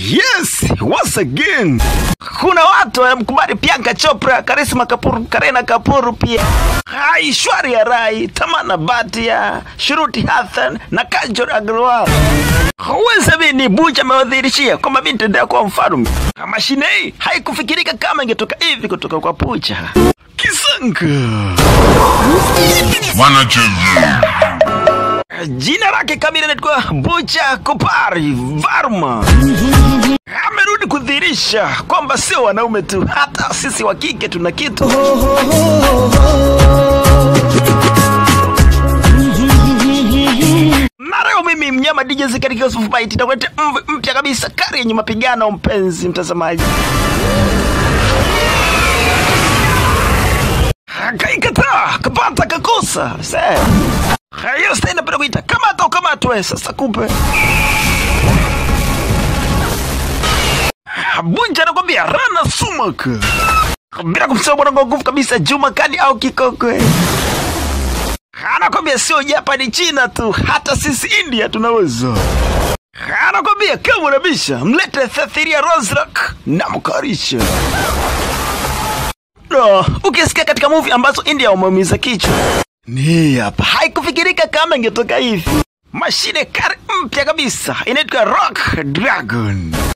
Yes, once again. Kuna watu wanamkubali Priyanka Chopra, Karisma Kapoor, Kareena Kapoor pia. Aishwarya Rai, Tamana Bhatia, Shruti Hassan na Kajol Agrawal. Huwezi amini Buja amewadhihirishia kwamba mimi nitaendelea kuwa mfalme. Mashine hii haikufikirika kama ingetoka hivi kutoka kwa Buja. Kisanka. Wanacheza. Jina lake kamili linaitwa Bucha Kupari Varma. Amerudi kudhihirisha kwamba sio wanaume tu, hata sisi wa kike tuna kitu. Na leo mimi mnyama DJ Zee katika Yusuf Bite nitakuletea mv mpya kabisa, kari yenye mapigano, mpenzi mtazamaji. Akaikataa, kapata, kakosa. Sasa hiyo sasa inapenda kuita kamata ukamatwe. Sasa kumbe Bunja anakwambia rana sumak bila kumsahau bwana kwa nguvu kabisa Juma Kadi au Kikokwe anakwambia sio Japani, China tu, hata sisi India tunaweza. Anakwambia kama unabisha mlete Thathiria Rozrak na mkarisha No, ukisikia katika movie ambazo India wameumiza kichwa ni hapa, haikufikirika kama ingetoka hivi. Mashine kari mpya kabisa inaitwa Rock Dragon.